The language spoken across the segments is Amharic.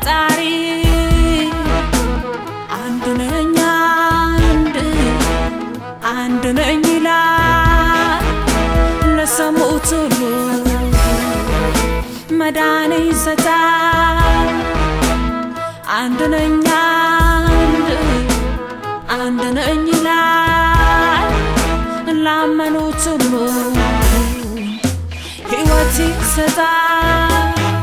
ፈጣሪ አንድ ነኝ አንድ አንድ ነኝ ይላል ለሰሙት ሁሉ መዳን ይሰጣል አንድ ነኝ አንድ አንድ ነኝ ይላል ላመኑት ሁሉ ሕይወት ይሰጣል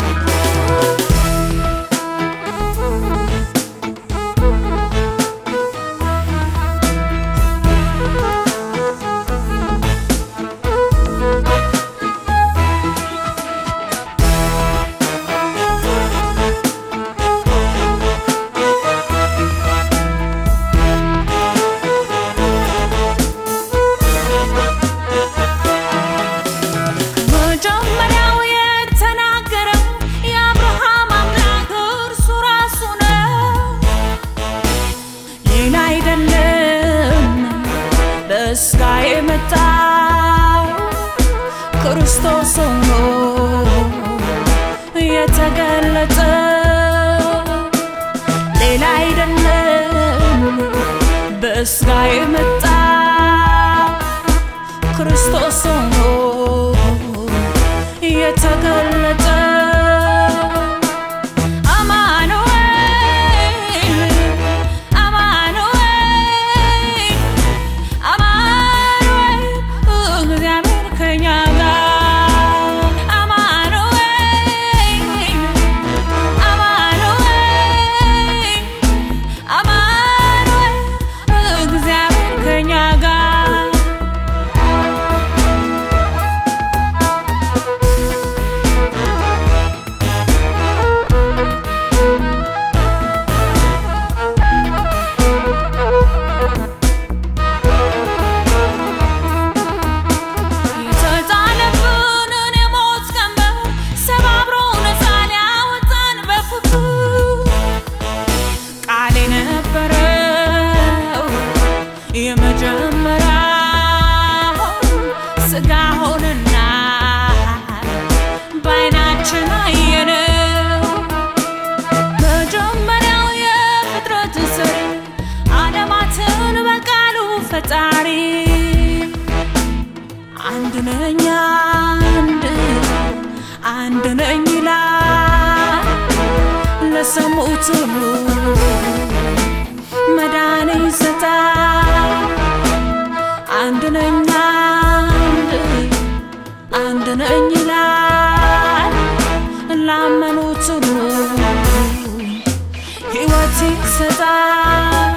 መጀመሪያው የተናገረው የአብርሃም አምላክ እርሱ ራሱ ነው፣ ሌላ አይደለም። በሥጋ የመጣው ክርስቶስ ሆኖ የተገለጠው ሌላ አይደለም። በሥጋ የመጣው ክርስቶስ ሆኖ የተገለጠ አማኑኤል አማኑኤል አማኑኤል እግዚአብሔር ከኛ ጋር አማኑኤል አማኑኤል አማኑኤል እግዚአብሔር ከኛ ጋር የተጣለብንን የሞት ቀንበር ሰባብሮ ነፃ ሊያወጣን በፍቅሩ ቃል የነበረው የመጀመሪያው ሥጋ ሆነና በዓይናችን አየነው። መጀመሪያው የፍጥረት ሰሪ ዓለማትን በቃሉ ፈጣሪ አንድ ነኝ አንድ አንድ ነኝ ይላል ለሰሙት ሁሉ መዳን ይሰጣል። አንድ ነኝ አንድ አንድ ነኝ ይላል ላመኑት ሁሉ ሕይወት ይሰጣል።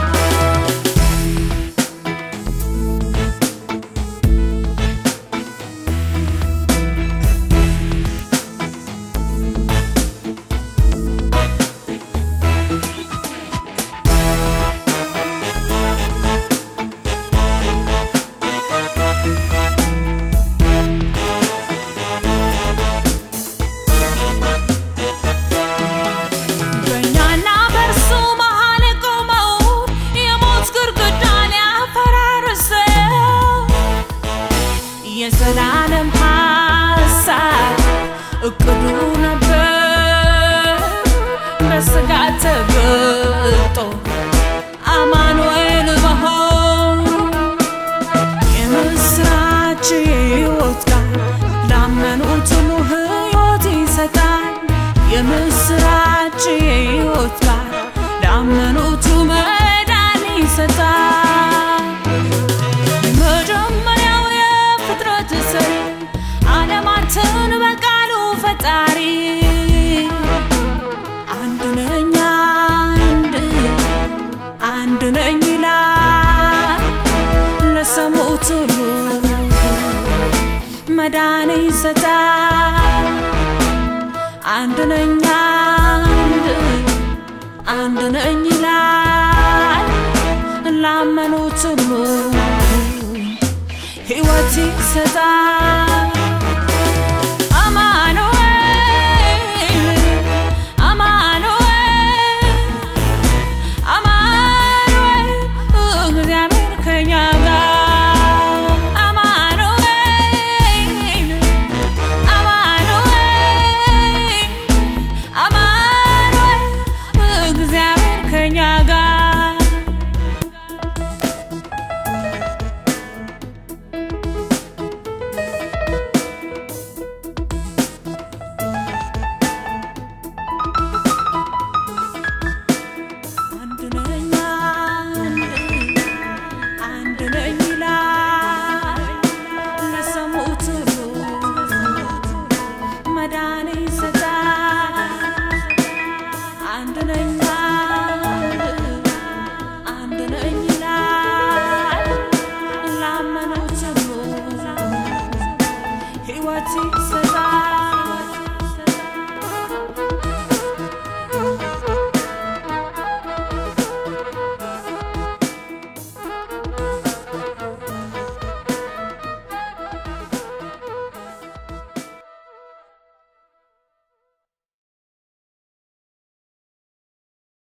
በእኛና በእርሱ መሃል የቆመው የሞት ግድግዳን ያፈራረሰው የዘላለም ሐሳብ እቅዱ ነበር በሥጋ ተገልጦ አማኑኤል መሆን የምስራች የሕይወት ቃል ላመኑት ሁሉ ሕይወት ይሰጣል። የምስራች የሕይወት ቃል ላመኑት መዳን ይሰጣል። መጀመሪያው የፍጥረት ሰሪ ዓለማትን በቃሉ ፈጣሪ አንድ ነኝ አንድ አንድ ነኝ ይላል ለሰሙት ሁሉ መዳን ይሰጣል። አንድ ነኝ አንድ አንድ ነኝ ይላል ላመኑት ሁሉ ሕይወት ይሰጣል።